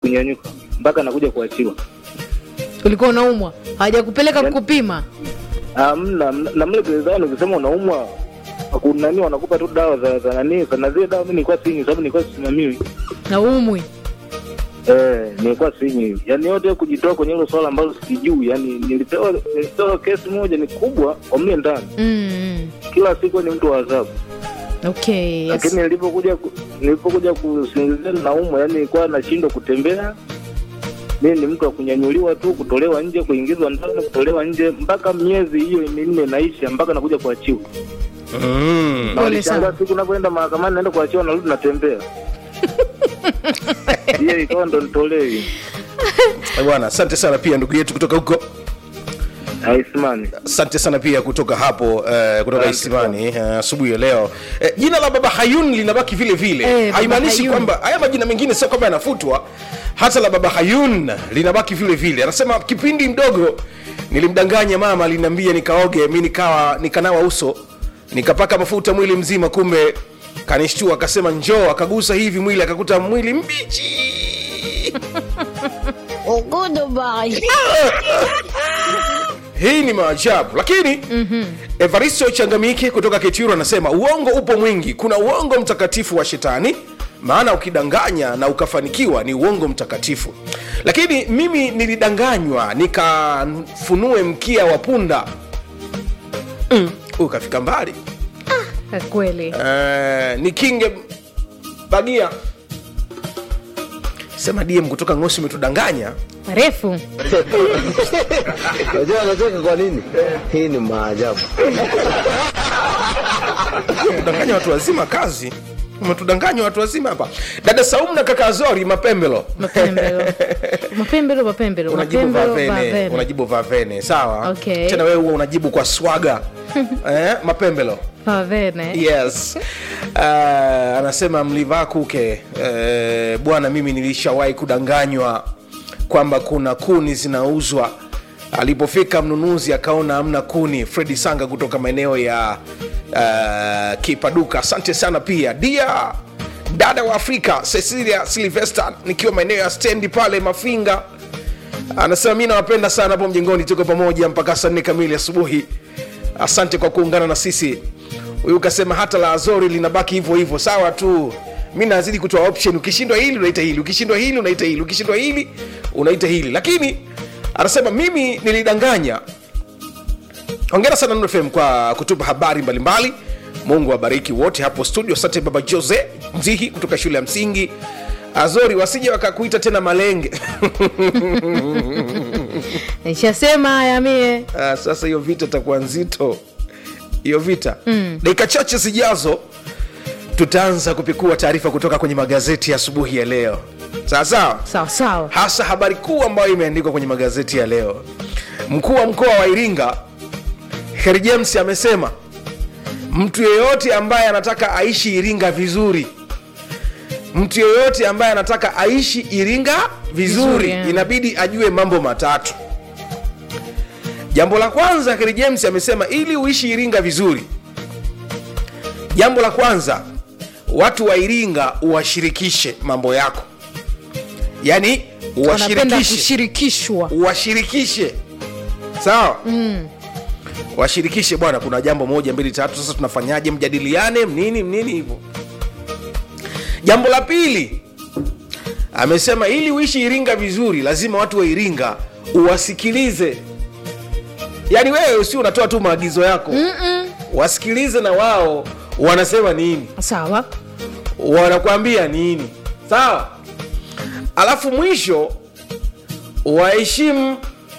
kunyanyuka mpaka nakuja kuachiwa. ulikuwa unaumwa hawajakupeleka Yaani- kupima Amna na mle gerezani ukisema unaumwa kunani wanakupa tu dawa za za nani na zile dawa mimi nilikuwa sinywi sababu nilikuwa sisimamiwi. na umwi Eh, nilikuwa sinywi. Yaani yote kujitoa kwenye hilo swala ambalo sijui. Yaani nilipewa nilipewa kesi moja ni kubwa kwa mle ndani. mm. Kila siku ni mtu wa adhabu. okay yes. Lakini nilipokuja ku- nilipokuja kusingizia naumwa, yani nilikuwa nashindwa kutembea. Mimi ni mtu wa kunyanyuliwa tu, kutolewa nje, kuingizwa ndani, kutolewa nje, mpaka miezi hiyo minne naisha, mpaka nakuja kuachiwa. mm. Na Pole walishangaa sana. siku napoenda mahakamani, naenda kuachiwa, narudi natembea. Hiyo ikawa ndo nitolee Eh, bwana asante sana pia ndugu yetu kutoka huko aisimani. asante sana pia kutoka hapo eh, kutoka Asante isimani eh, asubuhi ya leo eh, jina la baba hayun linabaki vile vile Eh, Baba haimaanishi Hayun. kwamba haya majina mengine sio kwamba yanafutwa hata la baba hayun linabaki vile vile anasema kipindi mdogo nilimdanganya mama aliniambia nikaoge mi nikawa nikanawa uso nikapaka mafuta mwili mzima kumbe kanishtua akasema njoo akagusa hivi mwili akakuta mwili mbichi hii ni maajabu lakini mm-hmm. evaristo changamike kutoka ketiro anasema uongo upo mwingi kuna uongo mtakatifu wa shetani maana ukidanganya na ukafanikiwa ni uongo mtakatifu lakini mimi nilidanganywa nikafunue mkia wa punda mm. ukafika mbali Kwa kweli uh, ni kinge bagia sema dm kutoka ngosi umetudanganya refu Unajua anacheka kwa nini? Hii ni maajabu. kudanganya watu wazima kazi umetudanganya watu wazima hapa dada saumu na kaka zori mapembelo mapembelo mapembelo mapembelo unajibu mapembelo vavene vavene. unajibu vavene sawa Okay. tena wewe huwa unajibu kwa swaga eh, mapembelo vavene yes uh, anasema mlivaa kuke uh, bwana mimi nilishawahi kudanganywa kwamba kuna kuni zinauzwa alipofika mnunuzi akaona amna kuni fredi sanga kutoka maeneo ya uh, kipaduka asante sana pia dia dada wa afrika cecilia silvester nikiwa maeneo ya stendi pale mafinga anasema mi nawapenda sana hapo mjengoni tuko pamoja mpaka saa nne kamili asubuhi asante kwa kuungana na sisi huyu kasema hata la azori linabaki hivyo hivyo sawa tu mi nazidi kutoa option ukishindwa hili unaita hili ukishindwa hili unaita hili ukishindwa hili unaita hili lakini anasema mimi nilidanganya hongera sana Nuru FM kwa kutupa habari mbalimbali mungu awabariki wote hapo studio asante baba jose mzihi kutoka shule ya msingi azori wasije wakakuita tena malenge nishasema haya mie Ah, sasa hiyo vita itakuwa nzito hiyo vita mm. dakika chache zijazo tutaanza kupekua taarifa kutoka kwenye magazeti ya asubuhi ya leo sawa sawa sawa sawa hasa habari kuu ambayo imeandikwa kwenye magazeti ya leo mkuu wa mkoa wa iringa heri james amesema mtu yeyote ambaye anataka aishi iringa vizuri mtu yeyote ambaye anataka aishi iringa vizuri, Vizuri, yeah. inabidi ajue mambo matatu jambo la kwanza heri james amesema ili uishi iringa vizuri jambo la kwanza watu wa iringa uwashirikishe mambo yako yaani wanapenda uwashirikishe kushirikishwa washirikishe sawa mm. washirikishe bwana kuna jambo moja mbili tatu sasa tunafanyaje mjadiliane mnini mnini hivyo jambo la pili amesema ili uishi iringa vizuri lazima watu wa iringa uwasikilize yaani wewe si unatoa tu maagizo yako Mm-mm. wasikilize na wao wanasema nini sawa wanakwambia nini sawa alafu mwisho waheshimu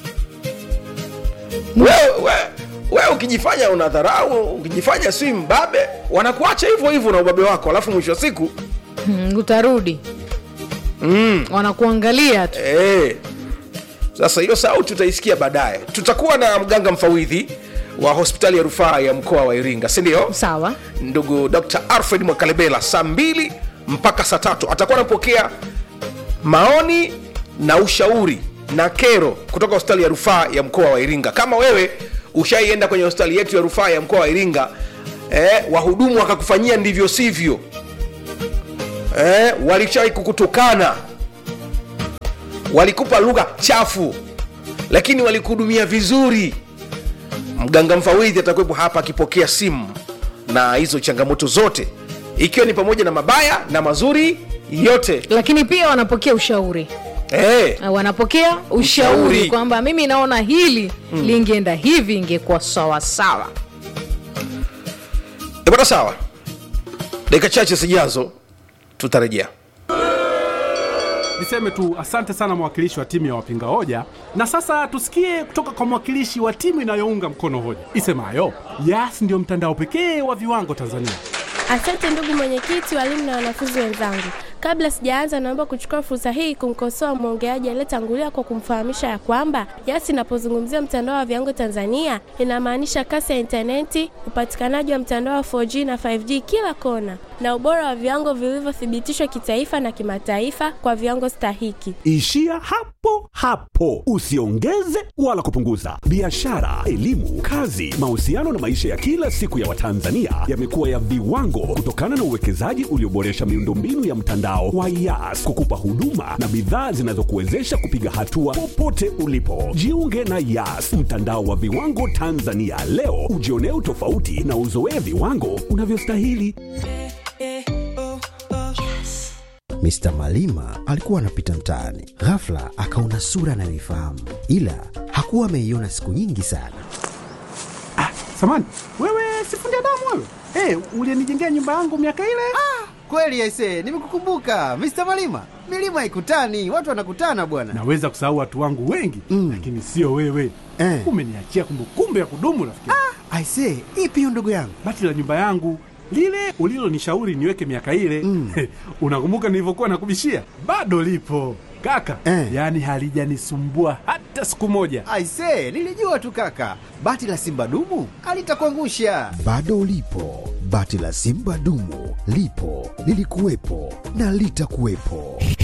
wewe we, we, ukijifanya una dharau ukijifanya si mbabe wanakuacha hivyo hivyo na ubabe wako alafu mwisho wa siku mm, utarudi mm, wanakuangalia tu Eh. Sasa hiyo sauti utaisikia baadaye. Tutakuwa na mganga mfawidhi wa hospitali ya rufaa ya mkoa wa Iringa, si ndio? sawa Ndugu Dr. Alfred Mwakalebela saa mbili mpaka saa tatu atakuwa anapokea maoni na ushauri na kero kutoka hospitali ya rufaa ya mkoa wa Iringa. Kama wewe ushaienda kwenye hospitali yetu ya rufaa ya mkoa wa Iringa eh, wahudumu wakakufanyia ndivyo sivyo eh, walishawahi kukutukana walikupa lugha chafu lakini walikuhudumia vizuri mganga mfawidhi atakuwepo hapa akipokea simu na hizo changamoto zote ikiwa ni pamoja na mabaya na mazuri yote lakini pia wanapokea ushauri hey. Uh, wanapokea ushauri, Ushauri. kwamba mimi naona hili lingeenda hivi ingekuwa sawasawa bwana sawa dakika chache zijazo tutarejea Niseme tu asante sana mwakilishi wa timu ya wapinga hoja, na sasa tusikie kutoka kwa mwakilishi wa timu inayounga mkono hoja isemayo Yas ndio mtandao pekee wa viwango Tanzania. Asante ndugu mwenyekiti, walimu na wanafunzi wenzangu. Kabla sijaanza, naomba kuchukua fursa hii kumkosoa mwongeaji aliyetangulia kwa kumfahamisha ya kwamba Yas inapozungumzia mtandao wa viwango Tanzania inamaanisha kasi ya intaneti, upatikanaji wa mtandao wa 4G na 5G kila kona, na ubora wa viwango vilivyothibitishwa kitaifa na kimataifa kwa viwango stahiki. Ishia hapo hapo, usiongeze wala kupunguza. Biashara, elimu, kazi, mahusiano na maisha ya kila siku ya Watanzania yamekuwa ya viwango kutokana na uwekezaji ulioboresha miundombinu ya mtandao wa Yas kukupa huduma na bidhaa zinazokuwezesha kupiga hatua popote ulipo. Jiunge na Yas, mtandao wa viwango Tanzania leo, ujionee utofauti na uzoee viwango unavyostahili. Mr. Malima alikuwa anapita mtaani, ghafla akaona sura anayoifahamu, ila hakuwa ameiona siku nyingi sana. Samani wewe, sifundi damu wewe, hey, ulienijengea nyumba yangu miaka ile. Kweli aise, nimekukumbuka Mr. Malima. Milima haikutani, watu wanakutana bwana. Naweza kusahau watu wangu wengi Mm. lakini sio wewe Eh. umeniachia kumbukumbu ya kudumu rafiki. Aise, ipi hiyo ndugu yangu? Bati la nyumba yangu lile ulilonishauri niweke miaka ile Mm. unakumbuka nilivyokuwa nakubishia? Bado lipo kaka Eh. yaani halijanisumbua hata siku moja. Aise, nilijua tu kaka, bati la simba dumu alitakuangusha. Bado ulipo, bati la Simba dumu lipo, lilikuwepo na litakuwepo.